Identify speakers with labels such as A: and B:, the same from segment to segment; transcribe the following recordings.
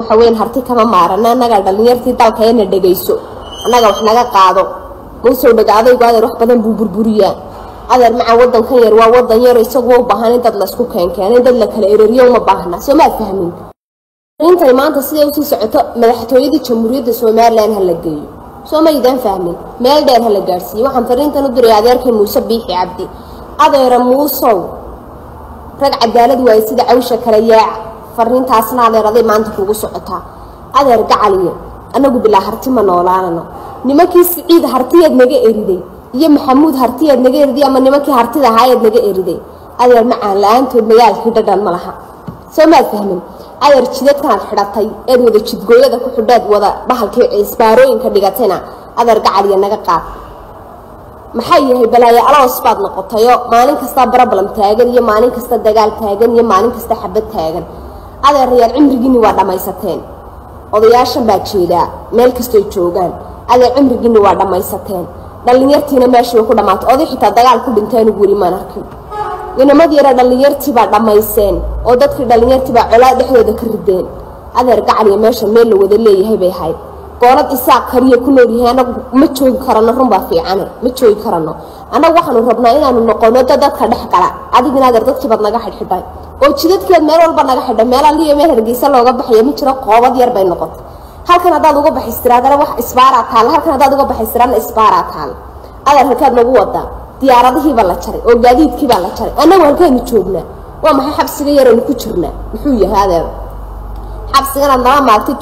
A: waxa weyn harti kama maarana annaga dhalinyartii dalka ina dhegayso annaga wax naga qaado muusow dhega adaygu adeer wax badan buu burburiyaa adeer maca wadankan yar waa wadan yar isaguwa u baahan in dad laysku keenkeeno in dad la kala ereriyo uma baahna soo maad fahmin intani maanta siday usii socoto madaxtooyadii jamhuuriyadda somalilan ha la geeyo soo maydaan fahmin meel dheer ha la gaadhsiiyo waxaan fariintan u diray adeerkay muuse biixi cabdi adeera muusow rag cadaalad waaye sida cawsha kale yaaca fariintaasna adeer aday maanta kugu socotaa adeer gacaliyo annagu bilaa harti ma noolaanano nimankii siciid hartiyaad naga eriday iyo maxamuud hartiyaad naga eriday ama nimankii hartida ahaayaad naga eriday adeer macaan la-aantood magaalkii dhadhan ma laha soo maad fahmin adeer jidadkanaad xidhatay eed wada jidgooyada ku xidhaad wada bahalkii isbaarooyinka dhigatayna adeer gacaliyo naga qaad maxaa yahay balaayo aloos baad noqotayo maalin kasta barablam taagan iyo maalin kasta dagaal taagan iyo maalin kasta xabad taagan adeerayaal cimrigiinni waa dhammaysateen odayaashan baa jeedaa meel kastoy joogaan adeer cimrigiinni waa dhammaysateen dhallinyartiina meeshii way ku dhammaatay oday xitaa dagaal ku dhinteenu weli maan arkin inamad yara dhallinyartii baa dhammayseen oo dadkii dhallinyartii baa colaa dhexdooda ka rideen adeer gacaliyo meesha meel la wada leeyahay bay ahayd goolad isaaq kaliya ku noolyahay anagu ma joogi karano runbaa fiicane ma joogi karano annagu waxaanu rabnaa inaanu noqono dad dadka dhex gala adigina adeer dadkii baad naga xidhxidhay oo jidadkeed meel walba naga xidhay meel alliyo meel hargeysa looga baxayo ma jiro qoobad yar bay noqotay halkan haddaad uga baxaystiraadana wax isbaaraa taalla halkan haddaad uga baxaystiraana isbaaraa taalla adeer halkaad nagu wadaa diyaaradihiibaa la jaray oo gaadiidkiibaa la jaray annagu halkeenu joognaa waa maxay xabsiga yaraynu ku jirnaa muxuu yahay adeer xabsiganaad nala maagtay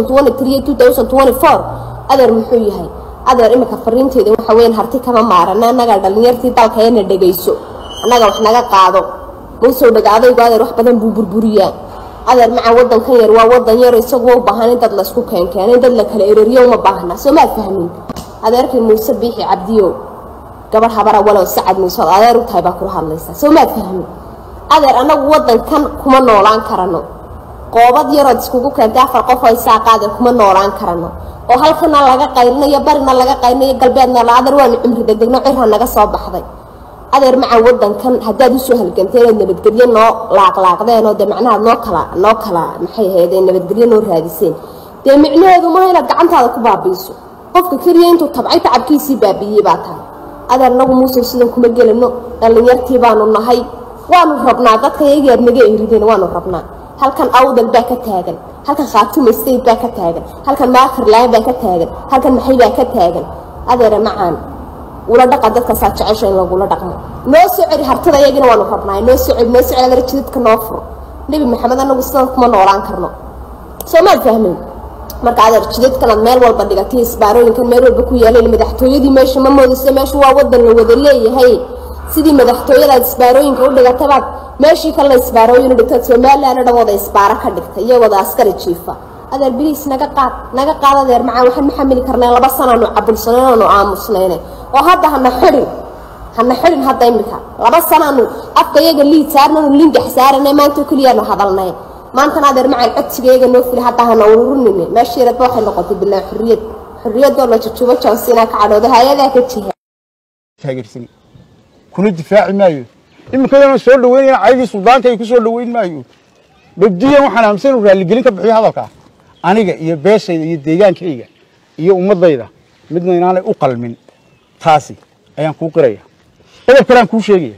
A: adeer muxuu yahay adeer imika fariinteeda waxa weyan harti kama maarana annaga dhalinyartii dalka ina dhegayso annaga wax naga qaado muusow dhega adaygu adeer wax badan buu burburiyaa adeer maca wadankan yar waa wadan yar isaguwa u baahan in dad laysku keenkeeno in dad la kala ereriyo uma baahna soo maad fahmin adeerkay muuse biixi cabdiyow gabarh habara walow sacad muuse od adeer u tahay baa kula hadlaysaa soo maad fahmin adeer annagu wadankan kuma noolaan karano qoobad yarood iskugu keentay afar qof oo isaaqaade kuma noolaan karano oo halkana laga qaylinayo barina laga qaylinayo galbeedna la adeer waanu cimri degdegno cirha naga soo baxday adeer macaan wadankan haddaad usoo halganteen ood nabadgelyo noo laaqlaaqdeen oo dee macnaha noo kala noo kala maxay ahayd nabadgelyo noo raadiseen dee micnaheedu maaha inaad gacantaada ku baabiiso qofka keliya intuu tabcay tacabkiisii baabiiyey baa tahay adeer nagu muusow sidan kuma gelino dhallinyartii baanu nahay waanu rabnaa dadka iyagii aad naga erideen waanu rabnaa halkan awdal baa ka taagan halkan khaatuma state baa ka taagan halkan maakarlaan baa ka taagan halkan maxay baa ka taagan adeere macaan ula dhaqa dadkaasaa jecesha in lagula dhaqmo noo soo celi hartada iyagina waanu rabnaa noo soo celi noo soo celi adeer jidadka noo furo nebi maxamed anagu sidan kuma noolaan karno soo maad fahmin marka adeer jidadkanaad meel walba dhigatay isbaarooyinkan meel walba ku yaaleen madaxtooyadii meesha ma moodaysa meesha waa wadan la wada leeyahay sidii madaxtooyadaad isbaarooyinka u dhigatay baad meeshii kalena isbaarooyin u dhigtaad somalilan o dhan wada isbaaro ka dhigtay iyo wada askari jiifa adeer biliis naga qaad naga qaad adeer macaan waxaan ma xamili karnay laba sanaanu cabulsanayn oonu aamusnaynay oo hadda hana xidhin hana xidhin hadda imika laba sanaanu afka iyaga liid saarnanu lingax saaranay maantao keliyaanu hadalnay maantana adeer macaan codsiga iyaga noo fili hadda hana ururinine meeshiiradba waxay noqotay bilaa xurriyad xurriyadoo la jujubo joonsina ka cadhooda hay-adaa ka jiha
B: taageersan kuna difaaci maayo iminkadana soo dhaweynaya caydii suldaankay ku soo dhaweyn maayo mabdiyan waxaan aaminsan inuu raalligelin ka bixiyo hadalkaa aniga iyo beeshayda iyo deegaankayga iyo ummaddayda midna inaanay u qalmin taasi ayaan kuu qiraya qodob kale aan kuu sheegaya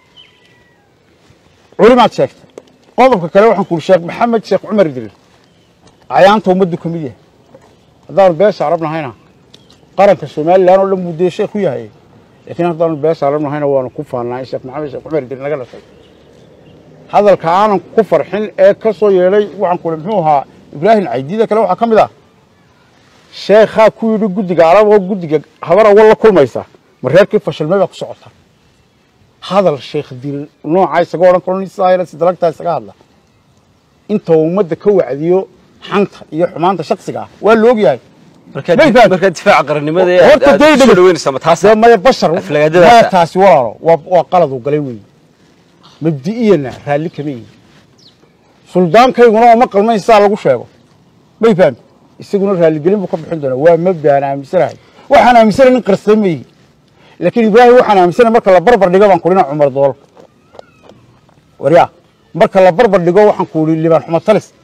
B: culimaad sheegtay qodobka kale waxaan kuuri sheekh maxamed sheekh cumar idriir cayaanta ummaddu ka mid yahay haddaanu beesha arab nahayna qaranka somalilan oo dhan buu dee sheekh u yahay laakiin haddaanu beesha arab nahayna waanu ku faannaa in sheekh maxamed sheekh cumar idriir naga dhashay hadalka aanan ku farxin ee ka soo yeedhay waxaan kuuri muxuu ahaa ibraahim caydiida kale waxaa ka mid ah sheekhaa ku yidhi guddiga arab oo guddiga habar awal la kulmaysa ma reerkii fashilmay baa ku socota hadal sheekh dil nooca isaga odhan karo nisaayla si dalagtaa isaga hadla inta ummadda ka wacdiyo xanta iyo xumaanta shaksiga ah waa la ogyahay
C: markaa difaaca qarannimada ee aad aad u soo dhaweynaysaa ma taasa
B: dee maya bashar
C: aflagaadadaasa.
B: maya taasi walaalo waa waa qalad uu galay weeye mabdi'iyana raalli kama yihin suldaankayguna oo ma qalmayn sidaa lagu sheego may fahmi isaguna raalligelin buu ka bixin doonaa waa mabda'an aaminsanahay waxaan aaminsanahay nin qarsan ma yihi laakiin ibraahim waxaan aaminsanahay marka la barbar dhigo baan kuhi cumar dool waryaa marka la barbar dhigo waxaan ku ihi libaan xuma talis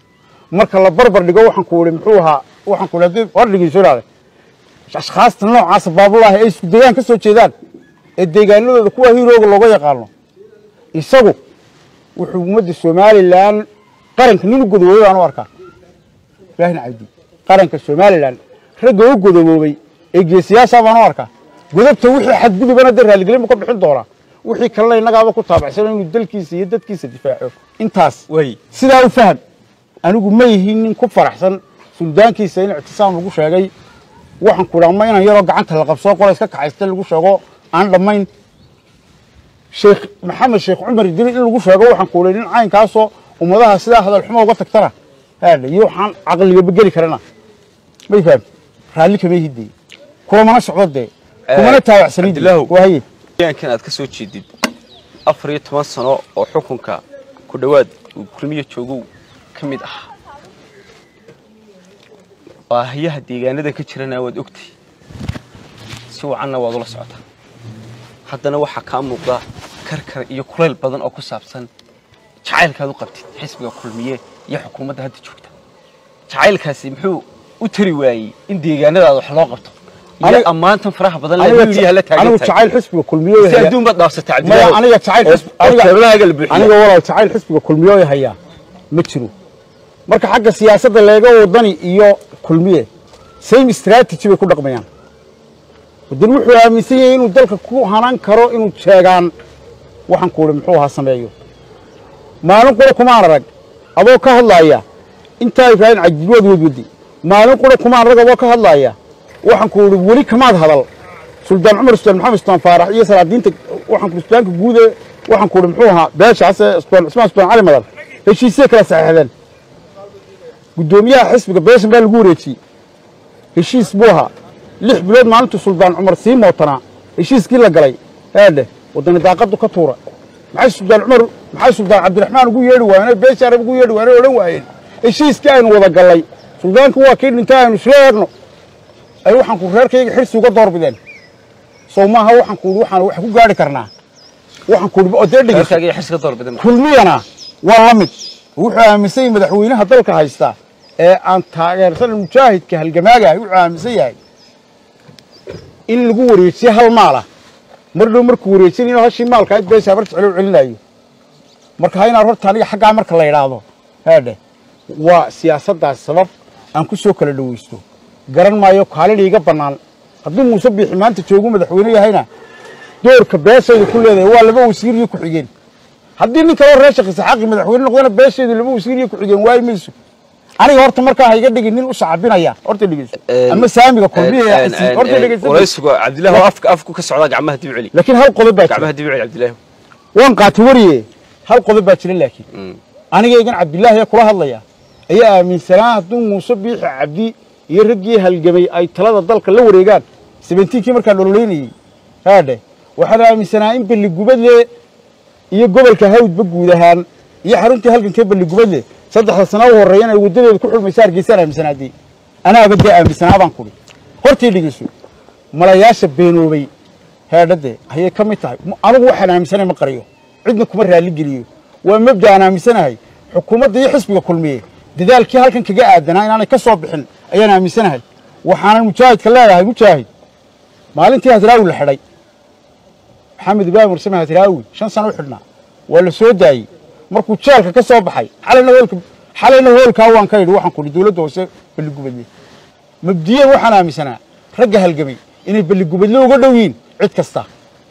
B: marka la barbar dhigo waxaan ku ihi muxuu ahaa waxaan ku ihi haddii hordhigiisu idhaahday ashkhaasta noocaasa baabulaahi ay isku deegaan ka soo jeedaan ee deegaanadooda kuwa hirooga looga yaqaano isagu wuxuu ummadda somalilan qaranka nin u godoboobay baan u arkaa ibraahin cabdi qaranka somalilan ragga u godoboobay ee geesiyaashaa baan u arkaa godobta wixii xadgudubana dee raaligelin buu ka bixin doonaa wixii kalena innagaaba ku taabacsan inuu dalkiisa iyo dadkiisa difaaco intaas
C: way
B: sidaa u faham anigu ma yihiin nin ku faraxsan suldaankiisa in ictisaam lagu sheegay waxaan ku idhaa ma inan yaroo gacanta la qabsoo qola iska kaxaysta lagu sheego aan dhammayn sheekh maxamed sheekh cumar idiri in lagu sheego waxaan ku idhi nin caynkaasoo ummadaha sidaa hadal xumo uga tagtana haadha iyo waxaan caqligaba geli karana may faham raalli kama hidday kulamana socdo dee kumana taabacsanid
C: Cabdilaahow.
B: waaye
C: deegaankan aad ka soo jeedid afar iyo toban sano oo xukunka ku dhowaad uu kulmiye joogow ka mid ah baahiyaha deegaanadan ka jirana waad ogtay si wacanna waad ula socotaa haddana waxaa kaa muuqda karkar iyo kulayl badan oo ku saabsan jacaylkaad u qabtid xisbiga kulmiye iyo xukuumadda hadda joogta jacaylkaasi muxuu u tari waayey in deegaanadaada wax loo qabto iyo
B: Aniga-
C: ammaantan faraha badan
B: aniga
C: leeyahay la taagan
B: anigu
C: tahay
B: jacayl xisbiga kulmiyo
C: si adduun baad dhaafsatay
B: maya
C: cabdilaahow
B: aniga jacayl xisbi aniga
C: teebadahaga la buuxiya
B: aniga walaal jacayl xisbiga kulmiyo ay hayaa ma jiro marka xagga siyaasadda leega wadani iyo kulmiye same strategy bay ku dhaqmayaan wadan wuxuu aaminsan yahay inuu dalka ku hanaan karo inuu sheegaan waxaan ku ihi muxuu ahaa sameeyo maalin qura kumaan arag adoo ka hadlaaya intaa ibraahin cajilwaad wadwadi maalin qura kumaan arag adoo ka hadlaaya waxaan ku ihi weli kamaad hadal suldaan cumar sultaan maxamed sultaan faarax iyo salaadiinta waxaan ku sultaanka guud ee waxaan ku ihi muxuu ahaa beeshaas ee sultaan cusmaan sultaan cali madal heshiisye kala saxeexdeen guddoomiyaha xisbiga beeshan baa lagu wareejiyey heshiis buu ahaa lix bilood maalintuu suldaan cumar sii mootanaa heshiiskii la galay eedhe wadani daaqadu ka tuura maxay suldaan cumar maxay suldaan cabdiraxmaan ugu yeedhi waayeen beesha arab ugu yeedhi waayeen oo odhan waayeen heshiiskii aynu wada gallay suldaanku waa kii dhintay aynu isla eegno ay waxaan ku reerkayga xirsi uga doorbideen sow maaha waxaan ku ihi waxaan wax ku gaadhi karnaa waxaan ku ihi oo dee dhegeyso
C: reerkaaga iyo xisbiga doorbidan
B: kulmiyana waa la mid wuxuu aaminsan yahay madaxweynaha dalka haysta ee aan taageersan mujaahidka halgamaaga wuxuu aaminsan yahay in lagu wareejiye hal maala mar dhow markuu wareejinayo hashii maalka ayd beesha habar jeclo u celinayo marka ha inaad horta aniga xaggaa marka la idhaahdo haadhe waa siyaasaddaas sabab aan ku soo kala dhawaysto garan maayo kaalin iiga bannaan hadduu muuse biixi maanta joogu madaxweyne yahayna doorka beeshayda ku leedahay waa laba wasiir iyo ku-xigeen haddii nin kaloo reer shaqi saxaaqi madaxweyne noqdana beeshaydu laba wasiir iyo ku-xigeen waayi mayso aniga horta markaa ha iga dhigin nin u sacabinaya horta dhegeyso ama saamiga kulmiya horta dhegeyso
C: waraysigu cabdilaahow afka afku ka socdaa gacmaha dib u celi
B: laakiin hal qodob baa jira
C: gacmaha dib u celi cabdilaahow
B: waan qaatay wariye hal qodob baa jira laakiin anigaygan cabdilaahi ee kula hadlaya ayaa aaminsanaa hadduu muuse biixi cabdi iyo raggii halgamay ay talada dalka la wareegaan sabentiinkii markaan ololeynayey haadhe waxaan aaminsanaa in balligubadle iyo gobolka hawdba guud ahaan iyo xaruntii halgankee balligubadle saddexda sana u horreeyana ay waddadeeda ku xulmaysa hargeysaan aaminsanaadee anaaba dee aaminsanaa baan kudhi hortii dhegeyso malayaasha beenoobay heedhade ayay ka mid tahay M- anigu waxaan aaminsanahay ma qariyo cidna kuma raalli geliyo waa mabda aan aaminsanahay xukuumadda iyo xisbiga kulmiye dadaalkii halkan kaga aadanaa inaanay ka soo bixin ayaan aaminsanahay waxaanan mujaahidka leedahay mujaahid maalintii hadraawi la xidhay maxamed ibraahim warsame hadraawi shan sano u xidhnaa waa la soo daayey markuu jeelka ka soo baxay xalayna hoolka xalayna hoolkaa waan ka yidhi waxaan kudhi dowladda hoose balligubadle mabdiyan waxaan aaminsanaa ragga halgamay inay balligubadle uga dhow yihiin cid kasta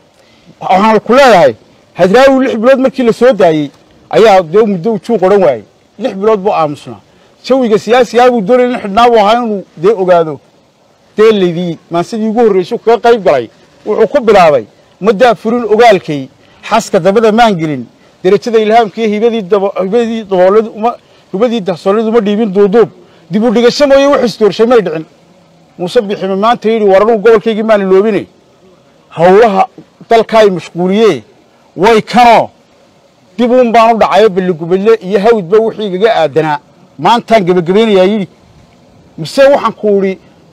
B: waxaan ku leeyahay hadraawi lix bilood markii la soo daayey ayaa dee muddo uu juuq odhan waayey lix bilood buu aamusnaa jawiga siyaasigaa buu doonay in xidhnaa buu ahaa inuu dee ogaado dee laydii maasidii ugu horreysay kaga qayb galay wuxuu ku bilaabay maddaa furin ogaalkay xaska dabada maan gelin derajada ilhaamkiiyo hibadii dabo- hibadii daboolad uma hibadii dahsoolid uma dhiibin duuduub dib u dhigasho mooye wax isdoorshay may dhicin muuse bixime maanta yidhi war anugu gobolkaygii maan iloobine howlaha dalkaay mashquuliyee way kanoo dib uun baan u dhacayo balligubadle iyo hawdba wixii igaga aadanaa maantaan gebagabaynayaa yidhi mise waxaan ku idhi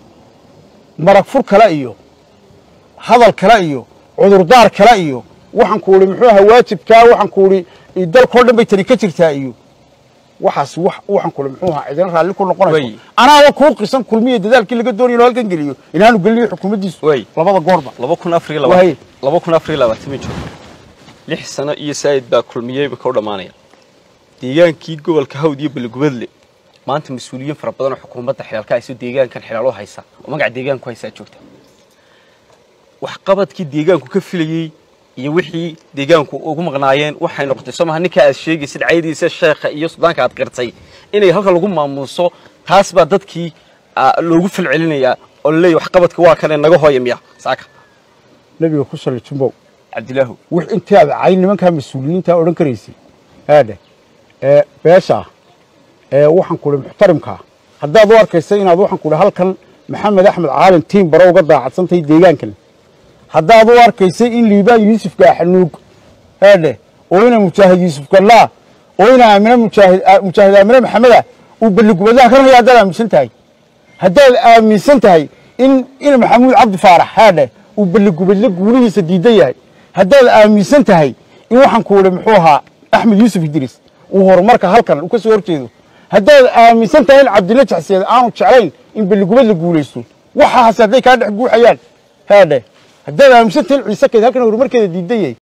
B: marag fur kale iyo hadal kale iyo cudurdaar kale iyo waxaan ku idhi muxuu ahaa waajibkaa waxaan ku idhi dalkao dhan bay tani ka jirtaa iyo waxaas wax waxaan kule muxuu ahaa cidina raalli ku noqonayso
C: Way.
B: anaaba kuu qisan kulmiya dadaalkii laga doonayo inuu halkan geliyo inaanu gelinayo xukuumaddiisu
C: Way.
B: labada goorba
C: laba kun afar iyo
B: Wahay.
C: labaatan laba kun afar iyo labaatan ma jiro lix sano iyo saa'id baa kulmiyey imika u dhammaanaya deegaankii gobolka hawd iyo belegubadle maanta mas-uuliyiin fara badan oo xukuumadda xilaalka hayso deegaankan xilaalo haysa oo magaca deegaanku haysaa joogta waxqabadkii deegaanku ka filayey iyo wixii deegaanku ugu maqnaayeen waxay noqotay soo maha ninka aad sheegaysid caydiisa sheekha iyo sudaanka aad qirtay inay halka lagu maamuuso taas baa dadkii ah, loogu falcelinayaa oo laleeyahy waxqabadka waa kane naga hooya miya saaka
B: nebiga ku salli jumbow
C: cabdilaahu
B: wix intii aad cay nimankaa mas-uuliyiinta odhan karaysay haadhe ee beesha ee waxaan kuli muxtarimkaa haddaad u arkaysa inaad waxaan kuli halkan maxamed axmed caalin tiim bare uga daacadsantahay deegaankan haddaad u arkaysay in liibaan yuusuf gaaxanuug haadhe oo ina mujaahid yuusuf gallaa oo ina aamine mujaahid aa- mujaahid aamine maxameda uu balligubadaha ka raya haddaad aaminsan tahay haddaad aaminsan tahay in in maxamuud cabdi faarax haadhe uu balligubadle guulihiisa diidan yahay haddaad aaminsan tahay in waxaan ku idhi muxuu ahaa axmed yuusuf idriis uu horumarka halkan uu ka soo horjeedo haddaad aaminsan tahay in cabdilla jacsiyeed aanu jeclayn in balligubad la guulaysto waxaas hadday kaa dhex guuxayaan haadhe haddaad aaminsan tahay in ciise keed halkan horumarkeeda diidan yahay